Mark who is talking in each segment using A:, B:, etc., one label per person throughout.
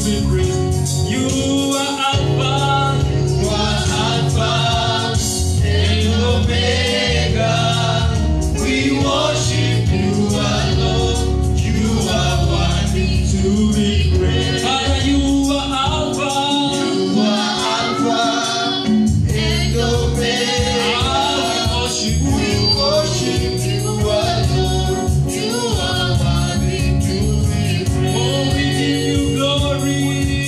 A: be praised. You are Alpha, you are Alpha and Omega. We worship you alone. You are worthy to be praised. Father, you are Alpha, you are Alpha and Omega. Ah, we worship you. We worship you alone. You are worthy to be praised. Oh, we give you glory.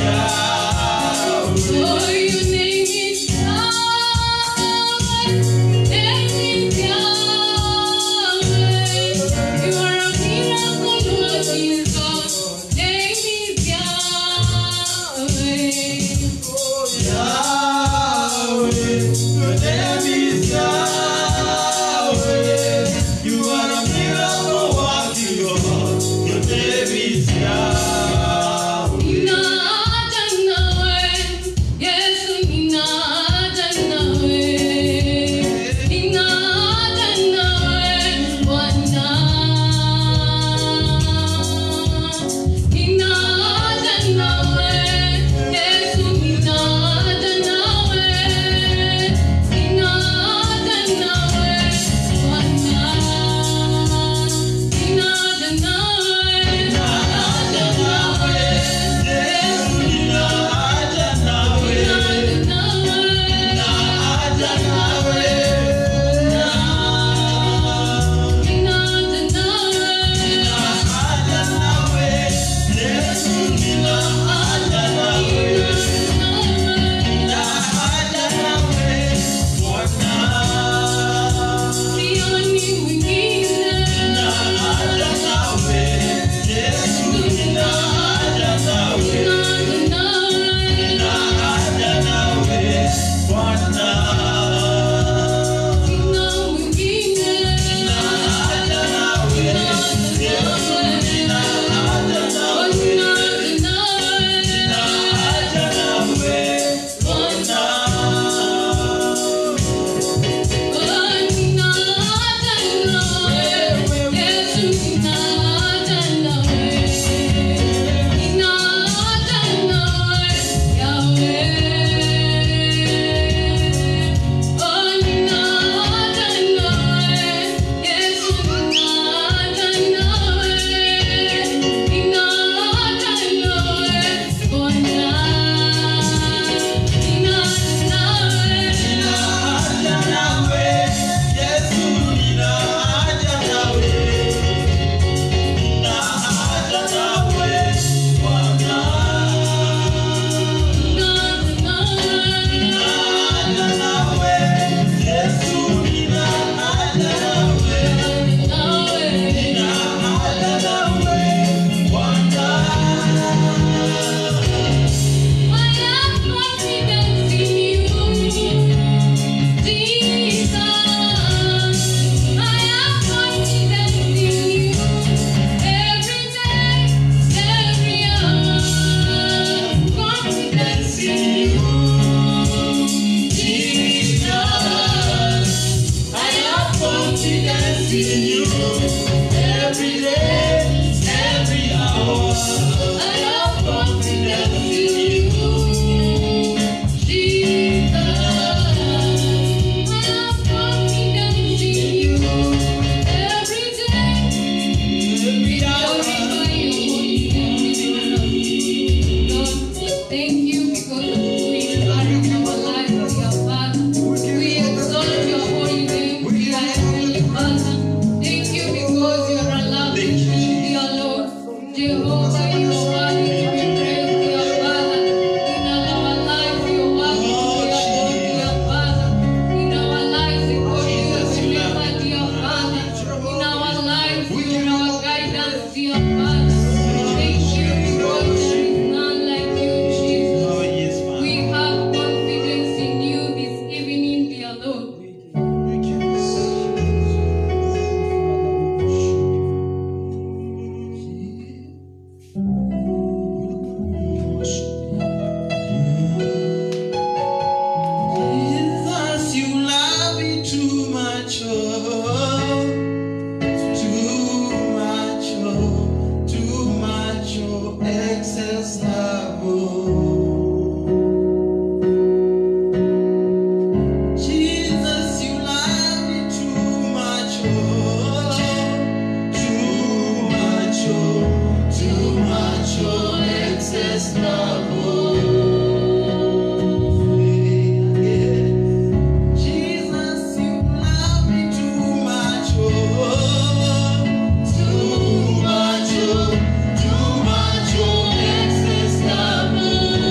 B: Too much, oh, excess love.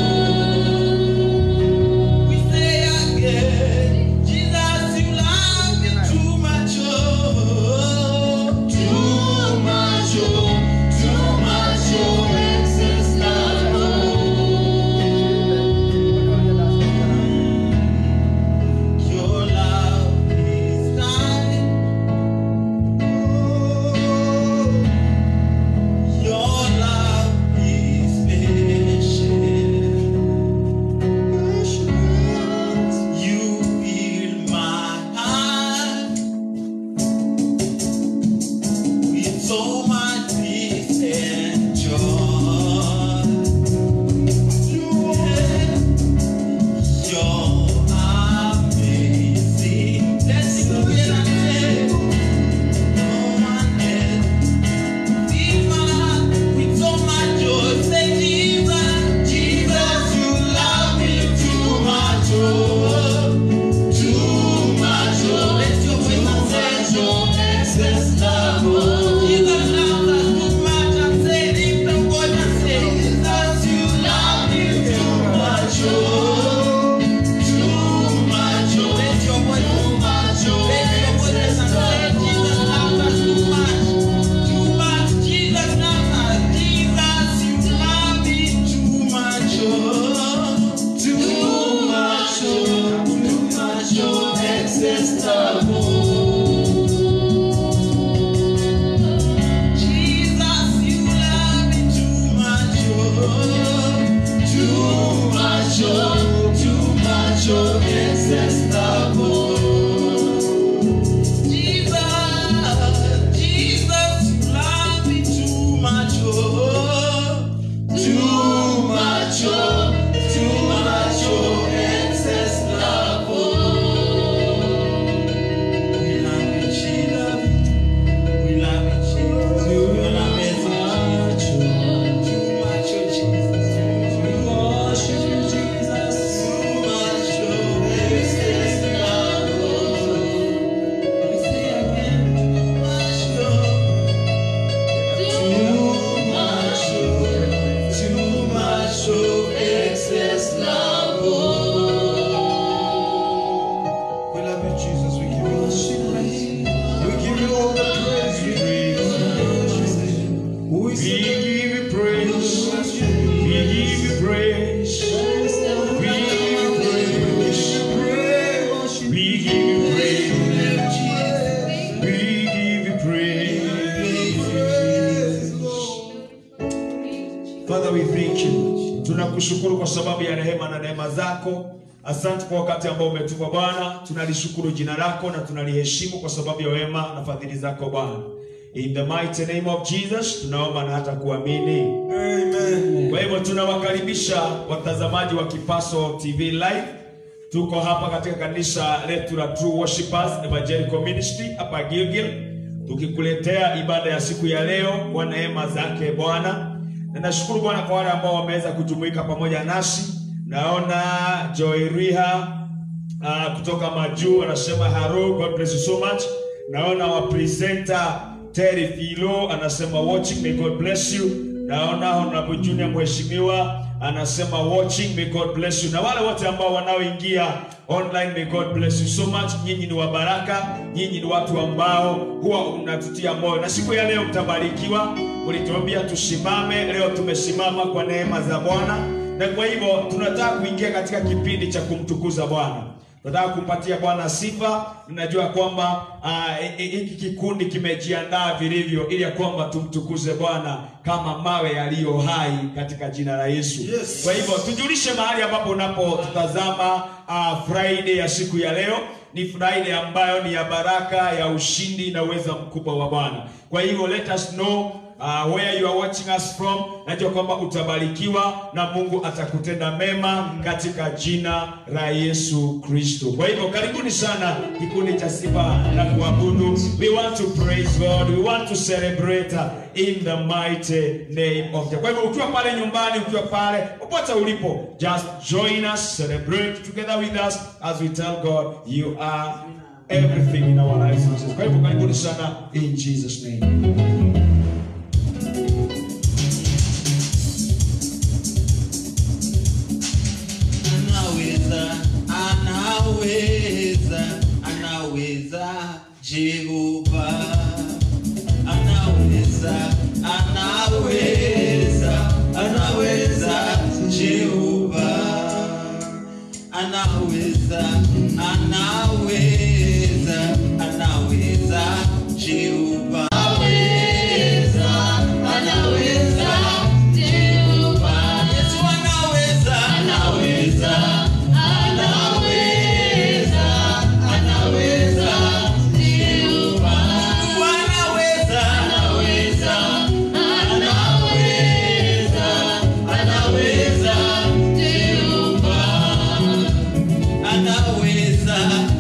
B: We love you, Jesus. We give you all the praise. We give you all the praise. We give you all the praise. Who
A: We
B: is
A: give you praise. We give you praise. We give you praise. We give you praise. We give you praise. Father, we thank you. Tunakushukuru kwa sababu ya rehema na neema zako. Asante kwa wakati ambao umetupa Bwana. Tunalishukuru jina lako na tunaliheshimu kwa sababu ya wema na fadhili zako Bwana. In the mighty name of Jesus tunaomba na hata kuamini.
B: Amen.
A: Kwa hivyo tunawakaribisha watazamaji wa Kipaso TV Live. Tuko hapa katika kanisa letu la True Worshipers Evangelical Ministry hapa Gilgil, tukikuletea ibada ya siku ya leo kwa neema zake Bwana. Na nashukuru Bwana kwa wale ambao wameweza kujumuika pamoja nasi. Naona Joy Riha uh, kutoka Majuu anasema hello, God bless you so much. Naona wa presenter Terry Filo anasema watching, may God bless you. Naona Honorable Junior mheshimiwa anasema watching, may God bless you. Na wale wote ambao wanaoingia online, may God bless you so much. Nyinyi ni wa baraka, nyinyi ni watu ambao huwa mnatutia moyo, na siku ya leo mtabarikiwa. Ulituambia tusimame, leo tumesimama kwa neema za Bwana na kwa hivyo tunataka kuingia katika kipindi cha kumtukuza Bwana. Tunataka kumpatia Bwana sifa. Ninajua kwamba ah, hiki uh, kikundi kimejiandaa vilivyo ili ya kwamba tumtukuze Bwana kama mawe yaliyo hai katika jina la Yesu.
B: Yes.
A: Kwa hivyo tujulishe mahali ambapo unapotutazama uh, Friday ya siku ya leo ni Friday ambayo ni ya baraka ya ushindi na uweza mkubwa wa Bwana. Kwa hivyo let us know uh, where you are watching us from. Najua kwamba utabarikiwa na Mungu atakutenda mema katika jina la Yesu Kristo. Kwa hivyo karibuni sana kikundi cha sifa na kuabudu. We want to praise God. We want to celebrate uh, in the mighty name of God. Kwa hivyo ukiwa pale nyumbani, ukiwa pale popote ulipo, just join us, celebrate together with us as we tell God you are everything in our lives. Kwa hivyo karibuni sana in Jesus name.
C: anaweza anaweza anaweza jehova anaweza anaweza anaweza jehova anaweza anaweza anaweza jehova Yesu anaweza anaweza Mungu anaweza anaweza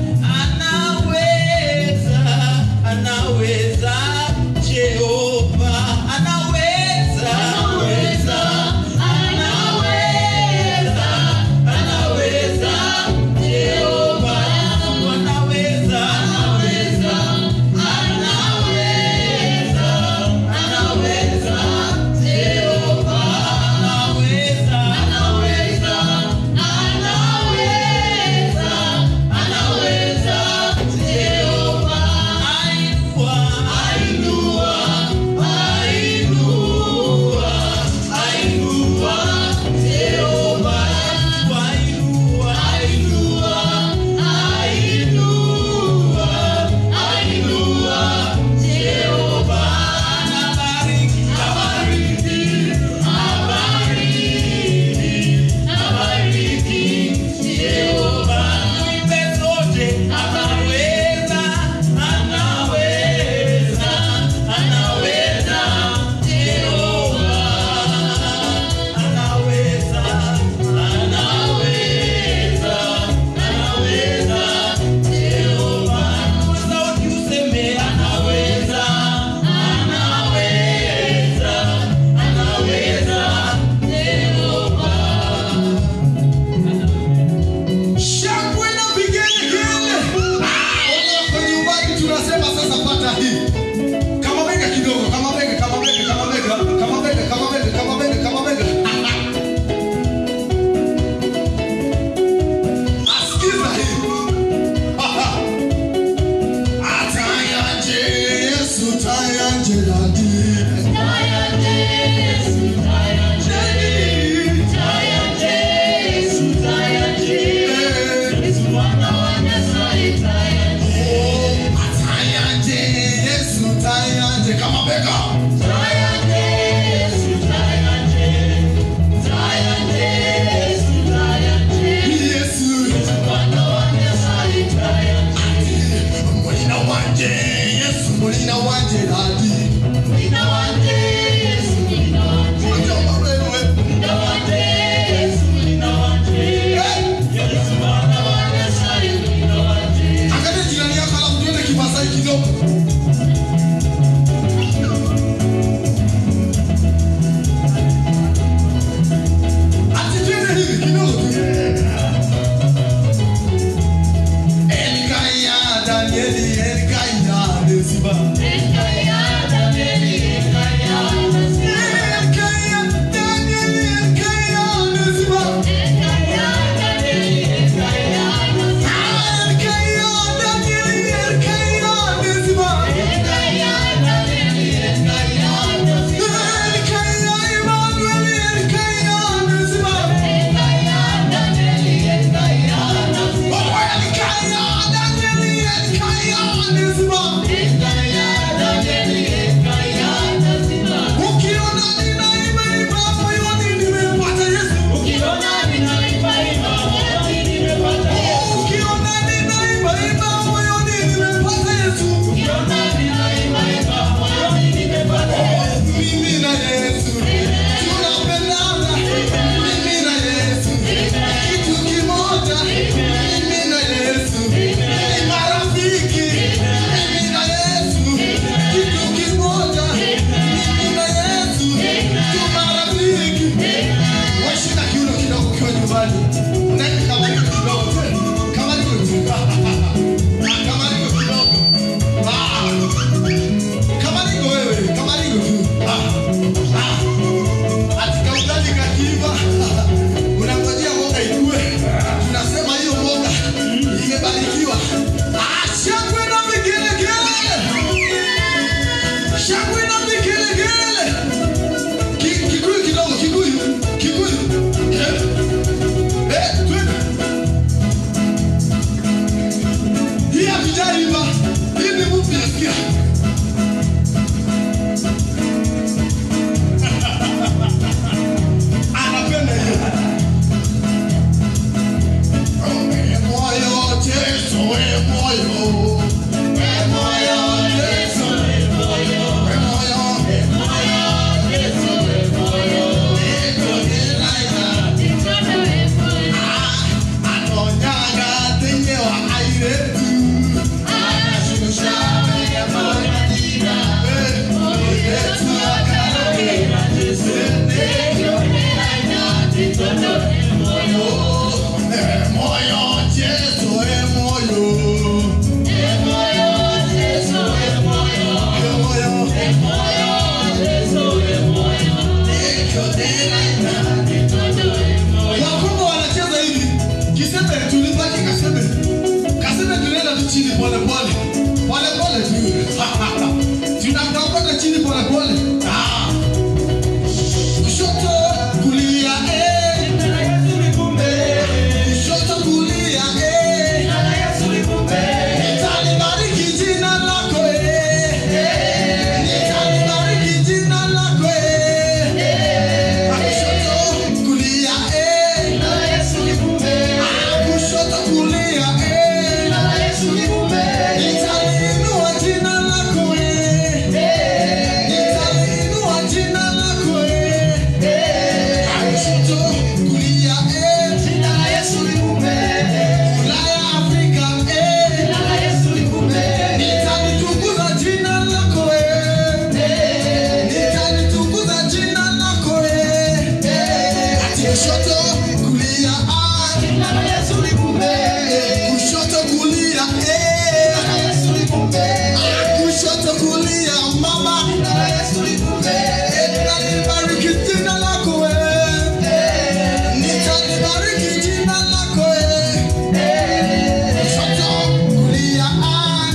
B: nyumbani. Unaweka kamaliko kidogo tu. Kamaliko tu. Ah, Kamaliko kidogo. Ah. Kamaliko wewe, kamaliko tu. Ah. Ah. Ati kaugali kakiiva. Unangojea mboga ikue. Tunasema hiyo mboga imebarikiwa. Ah, shangwe na vigelegele. Shangwe na vigelegele. Ki- Kikuyu kidogo, Kikuyu, Kikuyu. Eh, eh, twende. Hii hatujaiva. Hii ni mpya, sikia. Anapenda hiyo. Oh, eh, moyo, Yesu, eh, moyo. Eh, moyo, Yesu, eh, moyo. Eh, moyo. Anonyaga thĩinĩ wa airĩtu. Airĩtu akaragĩra Eh, moyo, Jesu, eh, moyo. Eh, moyo. Yakobo wanacheza hivi. Kiseme tulibaki kaseme. Kaseme tunaenda tu chini pole pole. Pole pole tu. Tunakapata chini pole pole. Ah. Kushoto kulia eh. Kushoto kulia eh. Nitalibariki jina lako eh. Nitalibariki jina lako eh. Kushoto kulia eh. Kushoto kulia eh. Nitaliinua jina lako eh. Nitaliinua jina lako eh. Kushoto kulia eh. Ulaya Afrika eh. Nitalitukuza jina lako eh. Nitalitukuza jina lako eh. Ati kushoto kulia ah. Kushoto kulia eh. Kushoto kulia mama Nitalibariki jina lako eh. Nitalibariki jina lako eh. Kushoto kulia ah.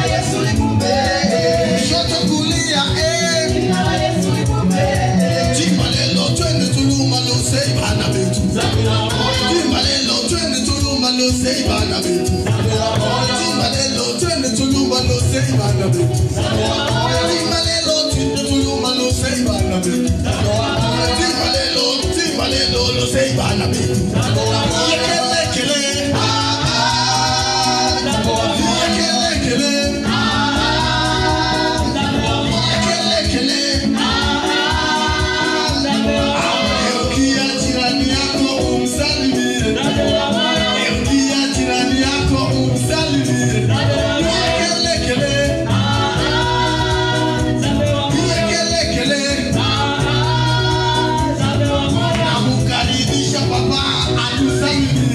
B: Kushoto kulia eh. Timbalelo twende tuluma lo sei bana betu. Timbalelo twende tuluma lo sei bana betu. Timbalelo twende tuluma lo sei bana betu. Timbalelo twende tuluma lo sei bana betu. Timbalelo timbalelo lo sei bana betu. Yekele kele. Ah ah. Yekele kele. Yekele kele. Eukia jirani yako umsalimie. Eukia jirani yako umsalimie. Kele kele. Kele kele. Namukaribisha baba atusalimie.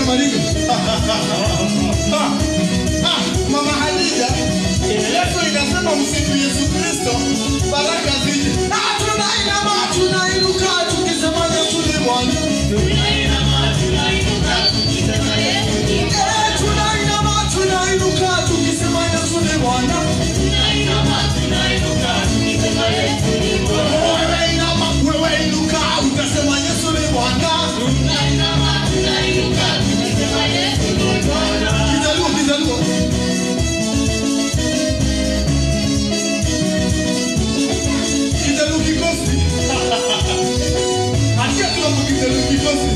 B: Maringo. Ah, ah, Mama Hadija. Yesu inasema msifu Yesu Kristo, baraka zije. Ah, tunainama, tunainuka tukisema Yesu ni Bwana. Eh, tunainama, tunainuka tukisema Yesu ni Bwana. Wewe inama, wewe inuka, utasema Yesu ni Bwana. Kijaluo, kijaluo. Kijaluo kikosi. Achia tu hapo kijaluo kikosi.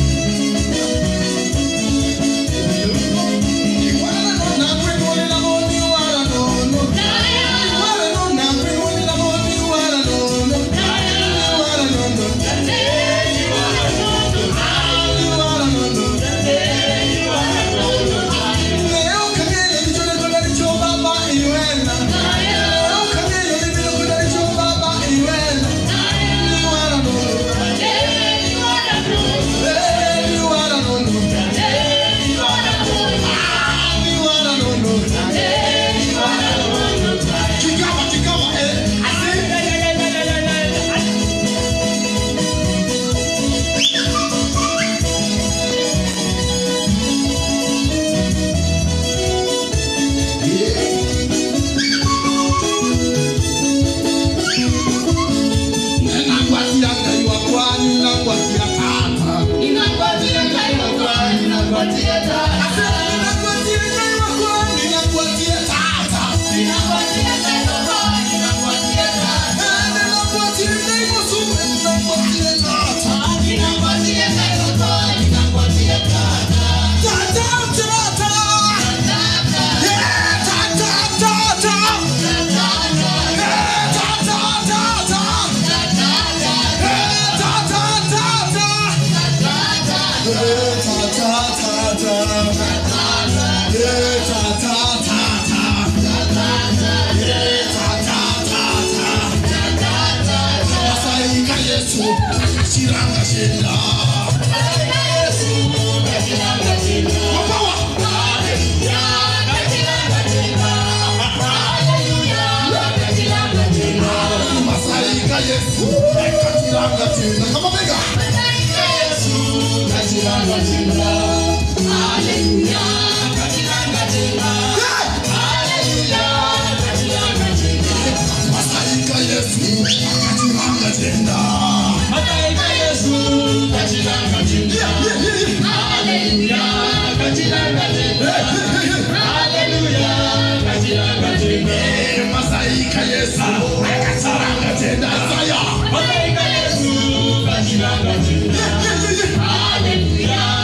B: Iwana no na kwenu ni la moni wala no no. Iwana no na kwenu ni la moni wala no no. Wala no no. Wala no no. Leo kagele ndicho kwenda ndicho baba iwena. Leo kagele ndicho kwenda ndicho baba iwena. Ni wala no no. Eh, ni wala no no. Ah, ni wala no no. Kikama, kikama, eh, ase. Ninakuatia ngai wakwa, ninakuatia tata. Ase, ninakuatia ngai wakwa, ninakuatia tata. Eh, ninakuatia ngai musume, ninakuatia tata. Tata, tata. Eh, tata, tata. Eh, tata, tata. Eh, tata, tata. Eh, tata, tata. Eh, tata, tata. Eh, tata, tata. Masaika Yesu akachiranga shenda. Mapawa. Masaika Yesu akachiranga tena. Kama bega. Masaika Yesu akachiranga tena. Yeah, yeah, yeah, yeah. Eh, Masaika Yesu akachiranga tena. Saya. Yeah, yeah, yeah, yeah.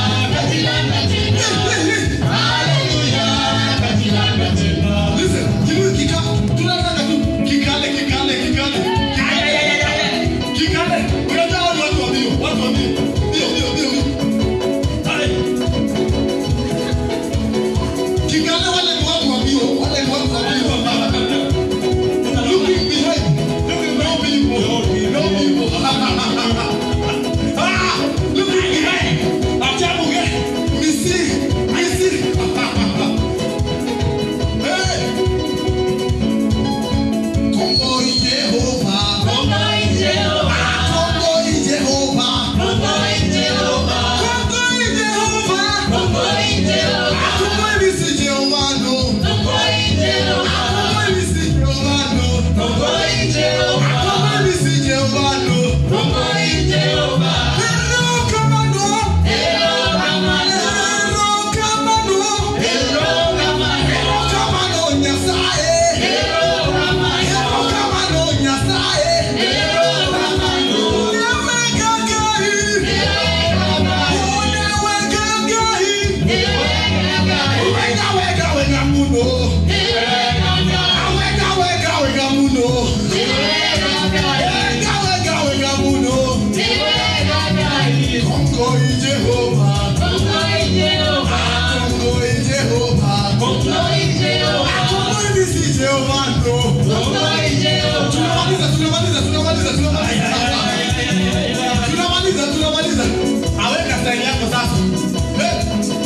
B: Listen, kilu kika, tunataka tu kikale, kikale, kikale. Kikale. Unajua watu watu wa mbio, watu wa mbio. Mbio, mbio, mbio, mbio. Hai. Kikale wale ni watu wa mbio, wale ni watu wa mbio. Looking behind. No people. No people. Ah, looking behind. Ajabu ge. Misi, misi. Hey. Kongo i Jehovah. Kongo i Jehovah. Kongo i Jehovah. Kongo i bisi Jehovah no. Kongo i bisi Jehovah no. Kongo i bisi Jehovah no. Hello kamano. Hello kamano. Hello kamano Nyasaye. Hello kamano Nyasaye. Unaweka gai. Unaweka gai. Wega wega wega muno. Wega wega wega muno. Wega wega wega muno. Kongo i Jehovah. Kongo i Jehovah. Kongo i bisi Jehovah no. Tunamaliza, tunamaliza, tunamaliza, tunamaliza. Tunamaliza, tunamaliza. Aweka style yako sasa. Eh,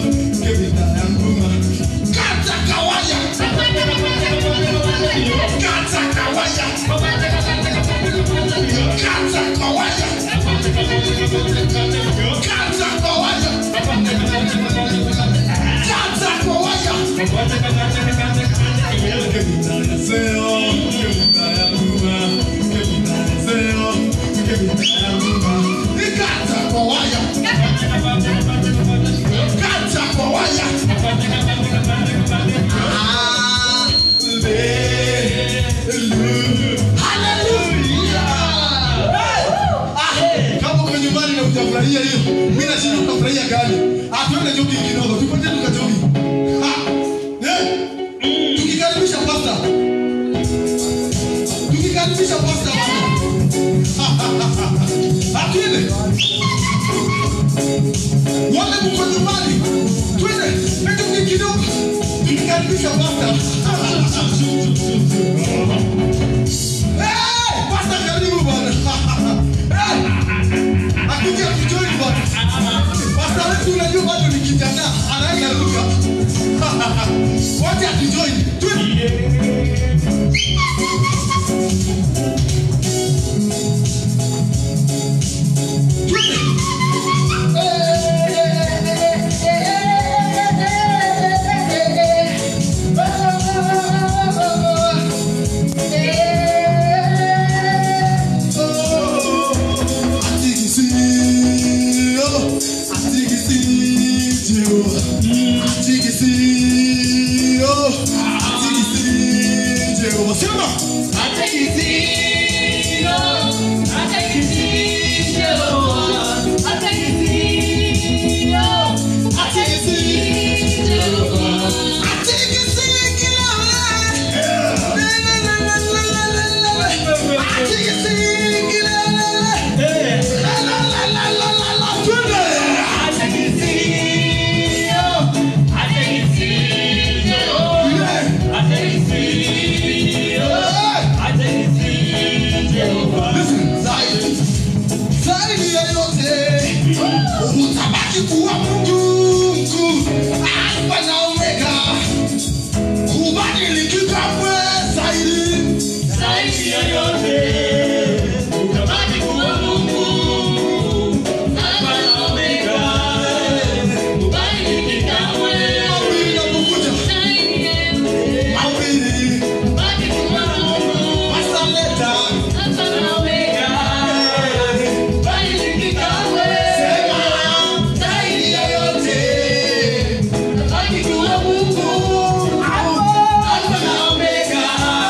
B: kebita ya nguma. Kata kawaya. Kata kawaya. Kata kawaya. Kata kawaya. Kata kawaya. Kebita ya seo, kebita ya nguma, kebita ya seo, kebita ya nguma. Kata kawaya. Kata kawaya. Kama uko nyumbani na hujafurahia hiyo, mimi nashinda utafurahia gani? Ah, tuende jogging kidogo, tupate tukajogi. Ah, eh, tukikaribisha pasta, tukikaribisha pasta bwana. Ah, twende wale mko nyumbani, twende na jogging kidogo, tukikaribisha pasta. Eh, pasta karibu bwana. Eh, akuja kujoin bwana. Pasta wetu unajua bado ni kijana, anaenda lugha. Wote akijoin. Twende. Twende. Atigisio, atigisio, atigisio, atigisio. Sema. Zaidi ya yote utabaki kuwa Mungu mkuu, Alfa na Omega, kubadiliki kamwe zaidi. Mawili yanapokuja, mawili wasaleta zaidi ya yote Alfa na Omega,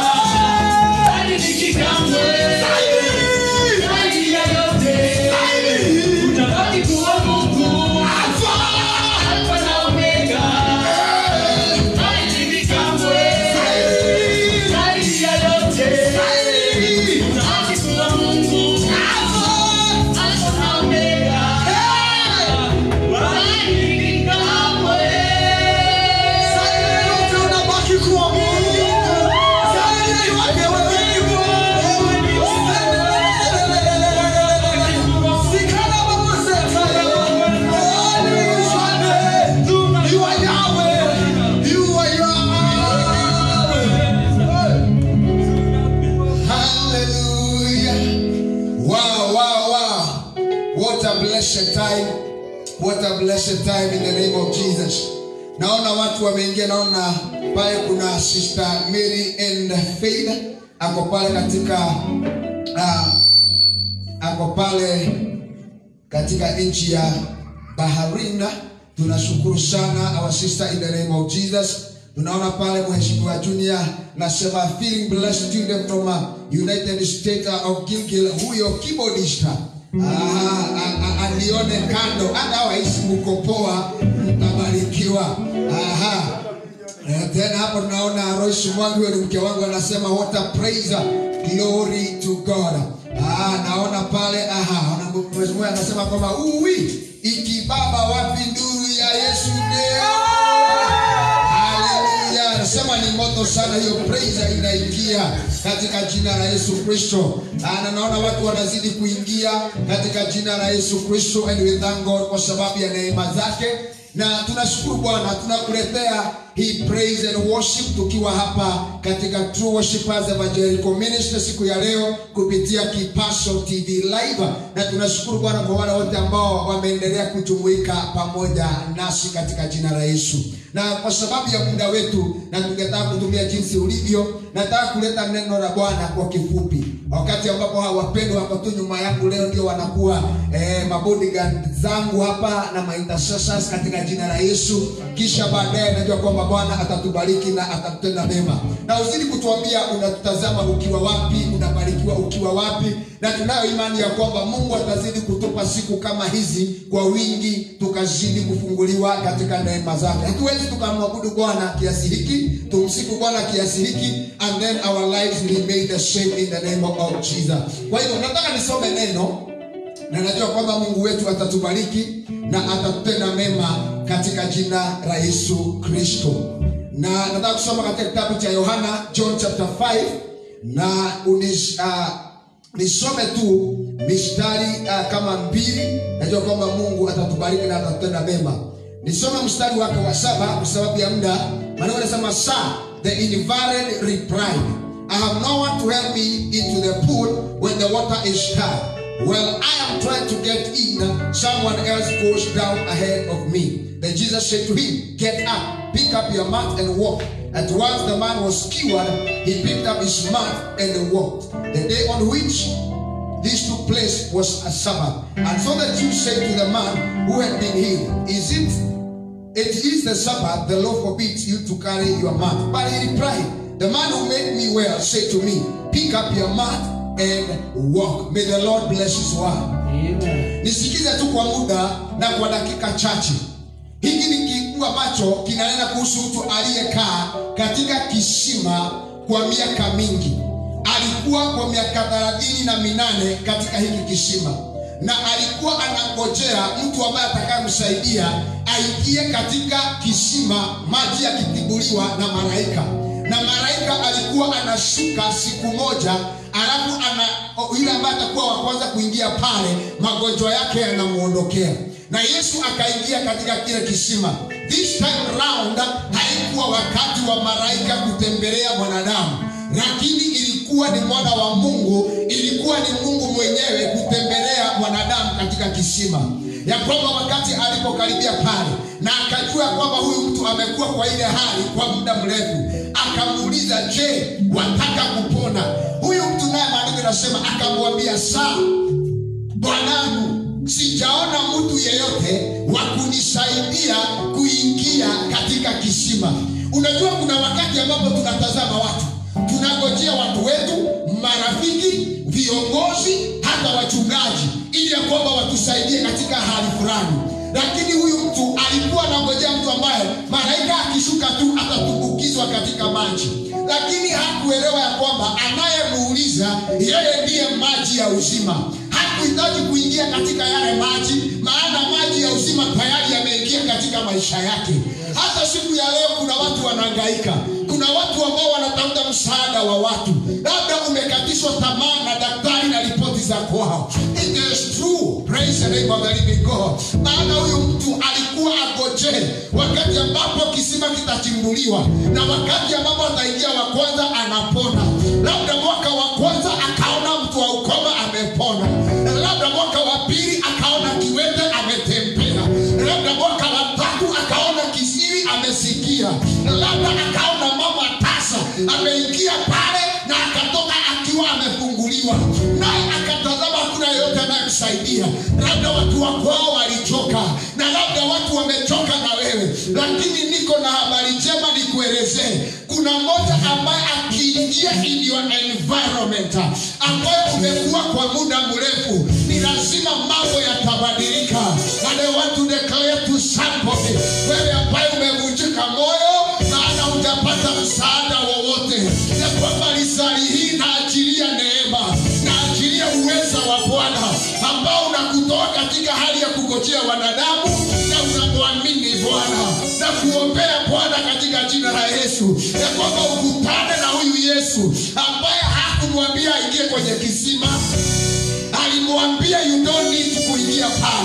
B: Wow, wow, wow. What a blessed time. What a blessed time in the name of Jesus. Naona watu wameingia, naona pale kuna Sister Mary and Faith ako pale katika uh, ako pale katika nchi ya Baharina. Tunashukuru sana our sister in the name of Jesus. Tunaona pale mheshimiwa Junior nasema feeling blessed student from uh, United States of Gilgil, huyo keyboardista Ah, ah, ah, alione kando, hata wahisi mko poa, mtabarikiwa. Aha. Eh, tena hapo tunaona Royce Mwangi ni mke wangu anasema what a praise glory to God. Ah, naona pale aha, na mheshimiwa anasema kwamba uwi ikibaba wapi nduru ya Yesu leo. Haleluya. Anasema ni moto sana hiyo praise inaingia katika jina la Yesu Kristo. Ah, Na naona watu wanazidi kuingia katika jina la Yesu Kristo and we thank God kwa sababu ya neema zake
D: na tunashukuru bwana tunakuletea hii praise and worship tukiwa hapa katika True Worshipers Evangelical Ministry siku ya leo kupitia Kipasho TV live na tunashukuru bwana kwa wale wote ambao wameendelea kujumuika pamoja nasi katika jina la Yesu na kwa sababu ya muda wetu na tungetaka kutumia jinsi ulivyo nataka kuleta neno la bwana kwa kifupi wakati ambapo hawa wapendwa hapa tu nyuma yangu leo ndio wanakuwa eh, mabodyguard zangu hapa na maintercessors katika jina la yesu kisha baadaye najua kwamba bwana atatubariki na atatutenda mema na uzidi kutuambia unatutazama ukiwa wapi unabarikiwa ukiwa wapi na tunayo imani ya kwamba mungu atazidi kutupa siku kama hizi kwa wingi tukazidi kufunguliwa katika neema zake hatuwezi tukamwabudu bwana kiasi hiki tumsifu bwana kiasi hiki and then our lives remain the same in the name of jesus kwa hivyo nataka nisome neno na najua kwamba mungu wetu atatubariki na atatutenda mema katika jina la yesu kristo na nataka kusoma katika kitabu cha yohana john chapter 5 na unish, uh, nisome tu mistari uh, kama mbili najua kwamba mungu atatubariki na atatutenda mema nisome mstari wake wa saba kwa sababu ya muda maneno anasema sir the invalid replied i have no one to help me into the pool when the water is high well i am trying to get in someone else goes down ahead of me then jesus said to him get up pick up your mat and walk at once the man was cured he picked up his mat and walked the day on which this took place was a Sabbath. And so the Jews said to the man who had been healed, Is it it is the Sabbath, the law forbids you to carry your mat. But he replied, The man who made me well said to me, Pick up your mat and walk. May the Lord bless his word. Nisikize tu kwa muda na kwa dakika chache. Hiki ni kitu ambacho kinanena kuhusu mtu aliyekaa katika kisima kwa miaka mingi alikuwa kwa miaka thelathini na minane katika hiki kisima na alikuwa anangojea mtu ambaye atakayemsaidia aingie katika kisima maji yakitibuliwa na malaika na malaika alikuwa anashuka siku moja alafu ana yule ambaye atakuwa wa kwanza kuingia pale magonjwa yake yanamuondokea na yesu akaingia katika kile kisima this time round haikuwa wakati wa malaika kutembelea mwanadamu lakini ilikuwa ni mwana wa mungu ilikuwa ni mungu mwenyewe kutembelea mwanadamu katika kisima ya kwamba wakati alipokaribia pale na akajua kwamba huyu mtu amekuwa kwa ile hali kwa muda mrefu akamuuliza je wataka kupona huyu mtu naye maandiko inasema akamwambia saa bwanangu sijaona mtu yeyote wa kunisaidia kuingia katika kisima unajua kuna wakati ambapo tunatazama watu tunangojea watu wetu marafiki viongozi hata wachungaji ili ya kwamba watusaidie katika hali fulani lakini huyu mtu alikuwa anangojea mtu ambaye malaika akishuka tu atatumbukizwa katika maji lakini hakuelewa ya kwamba anayemuuliza yeye ndiye maji ya uzima hakuhitaji kuingia katika yale maji maana maji ya uzima tayari yameingia katika maisha yake hata siku ya leo kuna watu wanahangaika kuna watu ambao wanatafuta msaada wa watu labda umekatishwa tamaa na daktari na ripoti za kwao It is true. Praise the name of the living God. maana huyu mtu alikuwa agojee wakati ambapo kisima kitachimbuliwa na wakati ambapo ataingia wa kwanza anapona labda mwaka wa kwanza akaona mtu wa ukoma amepona labda mwaka wa pili akaona kiwete ametembea labda mwaka wa tatu akaona kisiri amesikia labda akaona mama tasa ameingia pale na akatoka akiwa amefunguliwa naye akatazama hakuna yeyote anayemsaidia labda watu wa kwao walichoka na labda watu wamechoka na wewe lakini niko na habari njema nikuelezee kuna mmoja ambaye akiingia in your environment ambayo umekuwa kwa muda mrefu ni lazima mambo yatabadilika and I want to declare to somebody wewe ambaye umevunjika moyo maana hujapata msaada wowote ya kwamba risali hii naachilia neema naachilia uweza wa bwana ambao unakutoa katika hali ya kugojea wanadamu na unamwamini bwana na kuombea bwana katika jina la yesu ya kwamba ukutane na huyu yesu ambaye hakumwambia aingie kwenye kisima alimwambia you don't need kuingia pale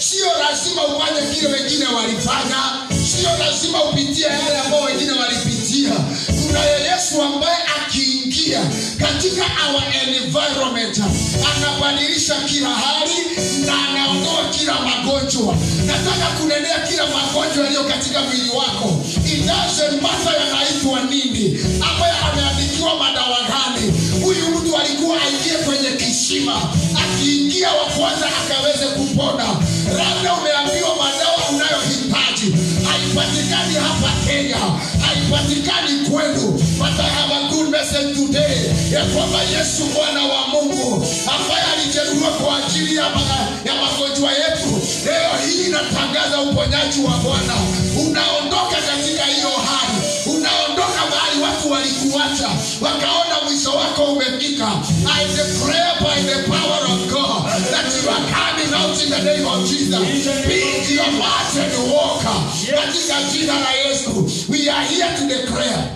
D: sio lazima ufanye kile wengine walifanya sio lazima upitie yale ambao wengine walipitia kunaye yesu ambaye akiingia katika our environment anabadilisha kila hali na anaondoa kila magonjwa nataka kunenea kila magonjwa yaliyo katika mwili wako idazemata yanaitwa nini ambaye ameandikiwa madawa gani huyu mtu alikuwa aingie kwenye kisima akiingia wa kwanza akaweze kupona labda umeambiwa madawa unayohitaji haipatikani hapa kenya haipatikani kwenu but I have a good message today ya kwamba yesu mwana wa mungu ambaye alijeruhiwa kwa ajili ya, ma- ya magonjwa yetu leo hii inatangaza uponyaji wa bwana unaondoka katika hiyo hali unaondoka mahali watu walikuacha wakaona mwisho wako umefika i declare by the power of god that you are coming out in the name of jesus pick your mat and walk katika jina la yesu we are here to declare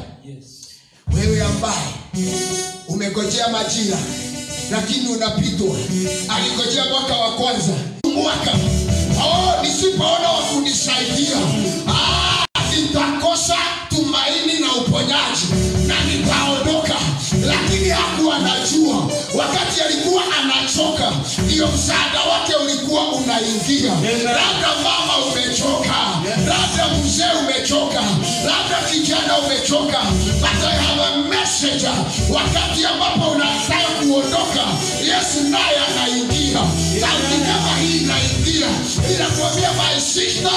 D: wewe ambaye umegojea majira lakini unapitwa aligojea mwaka wa kwanza mwaka oh, nisipoona wa kunisaidia ah, nitakosa tumaini na uponyaji na nitaondoka lakini hakuwa anajua wakati alikuwa anachoka ndiyo msaada wake ulikuwa unaingia labda mama umechoka labda mzee umechoka labda kijana umechoka but I have a message wakati ambapo unataka kuondoka yesu naye anaingia sauti kama hii inaingia inakuambia my sister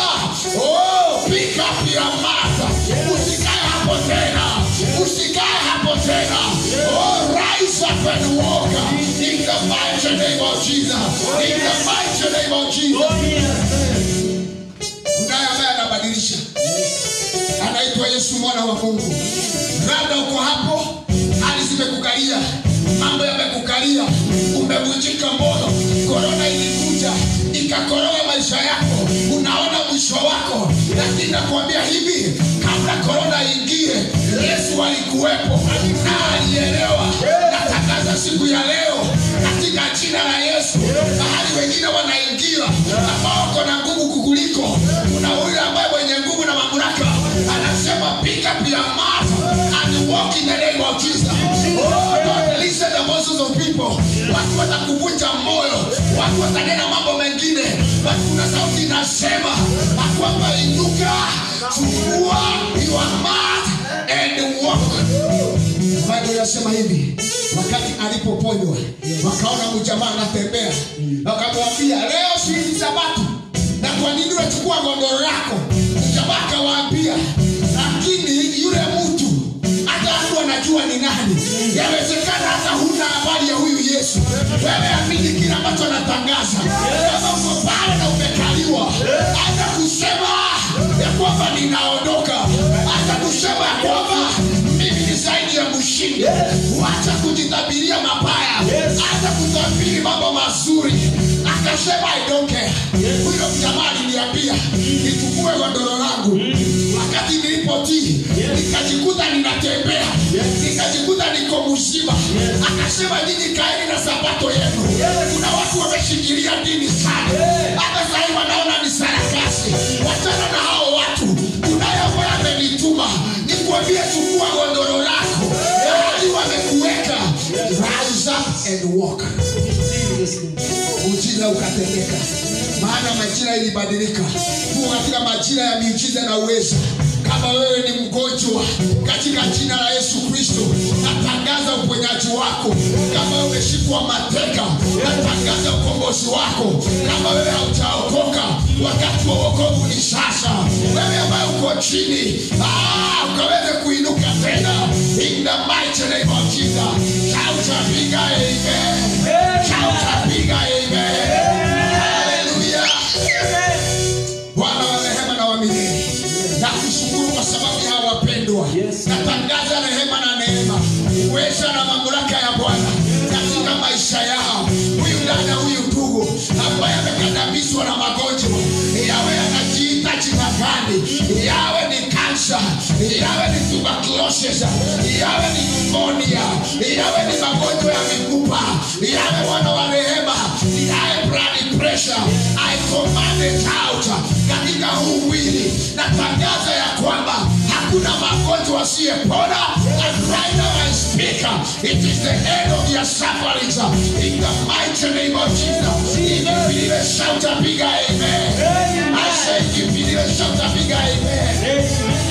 D: oh, pick up your mat usikae hapo tena usikae hapo tena oh, rise up and walk in the mighty name of jesus in the mighty name of jesus kunaye ambaye anabadilisha anaitwa yesu mwana wa mungu labda uko hapo hali zimekukalia mambo yamekukalia umevunjika moyo korona ilikuja ikakoroga maisha yako unaona mwisho wako lakini nakuambia hivi kabla korona ingie yesu alikuwepo na alielewa natangaza siku ya leo katika jina la yesu mahali wengine wanaingia ambao wako na nguvu kukuliko kuna huyu ambaye mwenye nguvu na mamlaka anasema pick up your mat and walk in the name of jesus oh, don't listen the voices of people watu watakuvunja moyo watu watanena mambo mengine but kuna sauti inasema akwamba inuka chukua your mat and walk Bible inasema hivi wakati alipoponywa wakaona mjamaa anatembea wakamwambia leo si ni sabato na kwa nini unachukua gondoro lako mjamaa akawaambia lakini yule mtu hata watu wanajua ni nani yawezekana hata huna habari ya huyu yesu wewe amini kile ambacho anatangaza kama uko pale na umekaliwa hata kusema ya kwamba ninaondoka hata kusema ya kwamba mimi ni zaidi ya mshindi wacha kujitabiria mabaya hata kutabiri mambo mazuri akasema I don't care huyo mjamaa aliniambia nichukue godoro langu wakati nilipotii nikajikuta ninatembea nikajikuta niko mzima akasema nyinyi kaeni na sabato yenu kuna watu wameshikilia dini sana hata sahii wanaona ni sarakasi wachana na hao watu kunaye ambaye amenituma nikuambie chukua godoro lako mahali wamekuweka rise up and walk ujira ukatendeka maana majira ilibadilika tuko katika majira ya miujiza na uwezo kama wewe ni mgonjwa katika jina la yesu kristo natangaza uponyaji wako kama wewe umeshikwa mateka natangaza ukombozi wako kama wewe haujaokoka wakati wa uokovu ni sasa wewe ambaye uko chini ah, ukaweze kuinuka tena in the mighty name of jesus chautapiga amen chautapiga amen haleluya bwana wa rehema na wa milele nakushukuru kwa sababu ya hawa wapendwa natangaza rehema na neema uweza na mamlaka ya bwana katika maisha yao huyu dada huyu ndugu ambaye amekandamizwa na magonjwa yawe anajiita jina gani yawe ni kansa yawe ni tuberculosis yawe ni pneumonia yawe ni magonjwa ya mifupa yawe wana wa rehema yawe blood pressure sickness I command it out katika huu mwili natangaza ya kwamba hakuna magonjwa asiyepona and right now I speak it is the end of your sufferings in the mighty name of Jesus ikipilile shout a big amen I say ikipilile shout a big amen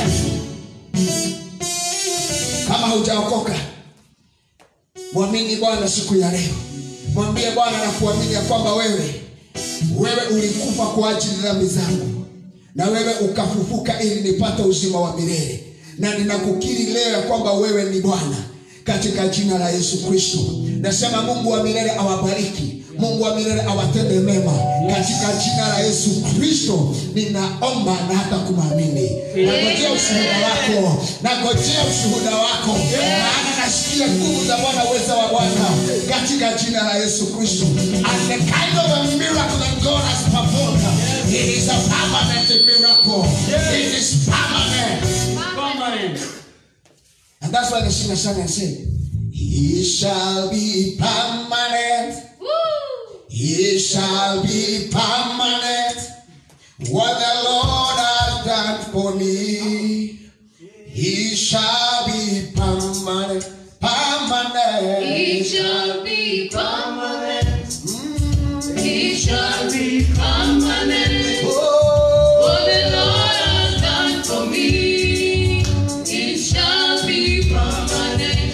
D: kama hujaokoka mwamini bwana siku ya leo mwambie bwana na kuamini ya kwamba wewe wewe ulikufa kwa ajili ya dhambi zangu na wewe ukafufuka ili nipate uzima wa milele na ninakukiri leo ya kwamba wewe ni bwana katika jina la yesu kristo nasema mungu wa milele awabariki mungu wa milele awatende mema katika jina la yesu kristo ninaomba na hata kumwamini nagojea ushuhuda wako nagojea ushuhuda wako maana nasikia nguvu za bwana uweza wa bwana katika jina la yesu kristo and the kind of a miracle that god has performed it is a permanent miracle it is permanent and that's why the singer sang and said he shall be permanent He shall be permanent. What the Lord has done for me, He shall be permanent. Permanent.
E: He shall be permanent. He shall be permanent.
D: Oh,
E: What the Lord has done for me, it shall be permanent.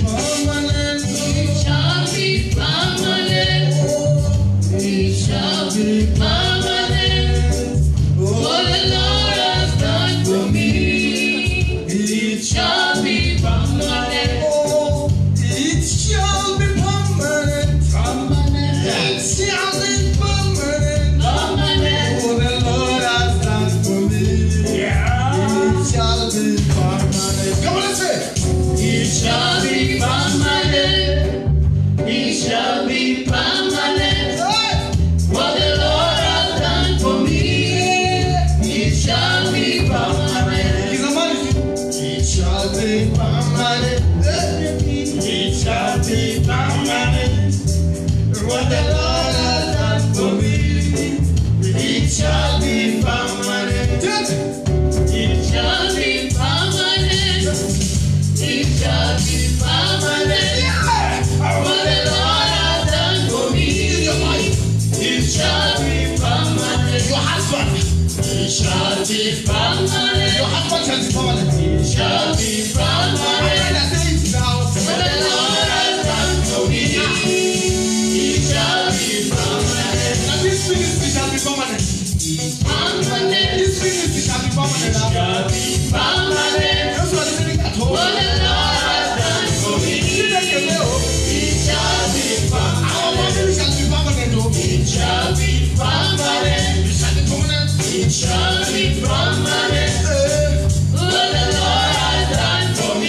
E: It shall be permanent. It shall be permanent. What the Lord has done for me, it shall be permanent.
B: It shall be permanent. It shall be permanent.
E: Permanent.
B: For the Lord has done for me. It shall be permanent. Come on, let's say.
E: It shall be permanent. It shall be permanent. What the Lord has done for me, it shall be permanent.
B: He's a man. It shall be permanent. It shall be permanent. What the Lord has done for me, it shall be permanent.
E: It shall be permanent. It shall be permanent. What the Lord has done for me, it shall be permanent.
D: your husband.
E: It shall be permanent.
D: Your husband shall be permanent.
E: It shall be permanent.
B: When I say it now,
E: What the Lord has done for me, it shall be permanent.
B: now this ministry shall be permanent.
E: Permanent.
B: This ministry shall be permanent.
E: Shall be permanent.
B: Those who are listening at home,
E: What the Lord has done for me,
B: you take a mail.
E: it shall be
B: Our
E: permanent.
B: family shall be permanent. oh.
E: It shall be permanent.
B: It shall be permanent.
E: It shall be permanent.
B: Eh,
E: What the Lord has done for me,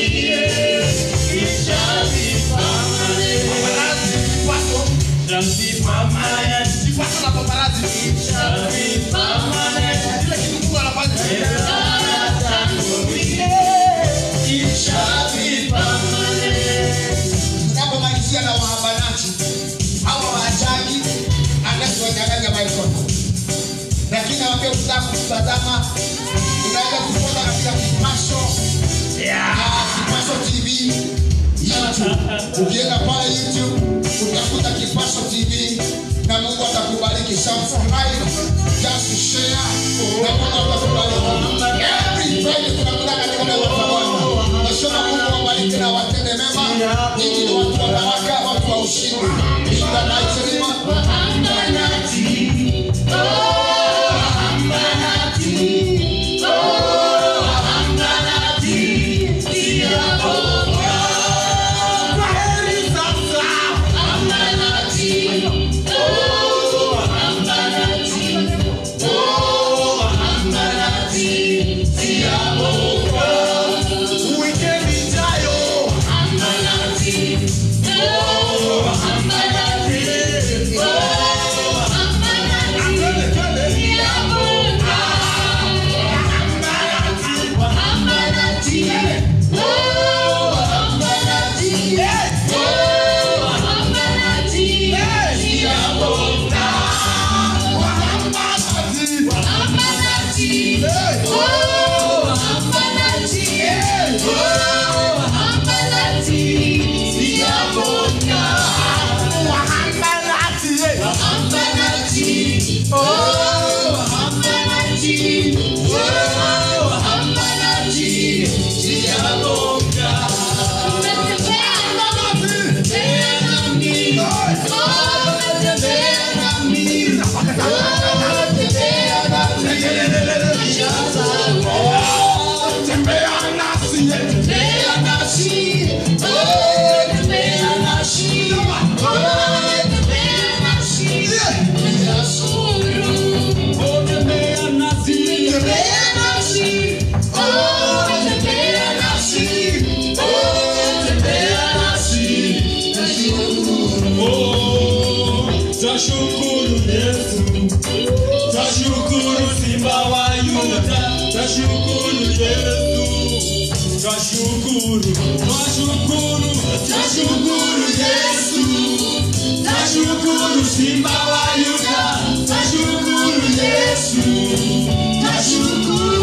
E: it shall be permanent.
B: paparazzi, pastor,
C: Shall be permanent.
B: si pastor na paparazzi.
E: Shall be permanent.
B: Kile kitu Mungu anafanya.
E: God has done for me, it shall be permanent.
D: tunapomalizia na wahabanachi hawa waajagi anasi wanyang'anya microphone lakini awambia ukitaka kutazama unaweza kufuata katika kipasho Ah, kipasho tv youtube ukienda pale youtube utakuta kipasho tv na mungu atakubariki subscribe just share na mungu atakubariki every friday tunakuta katika neno la bwana nasema mungu awabariki na watende mema nyinyi ni watu wa baraka watu wa ushindi Shida na isilima
E: Wahambanati, oh, wahambanati, oh, wahambanati, siyaboga. Wahambanati, oh, wahambanati, oh, wahambanati, siyaboga.
B: Weekend ijayo.
E: Wahambanati, oh, wahambanati, oh,
C: Tashukuru Yesu, tashukuru Simba wa Yuda, tashukuru Yesu, tashukuru, tashukuru, tashukuru Yesu, tashukuru Simba wa Yuda, tashukuru Yesu, tashukuru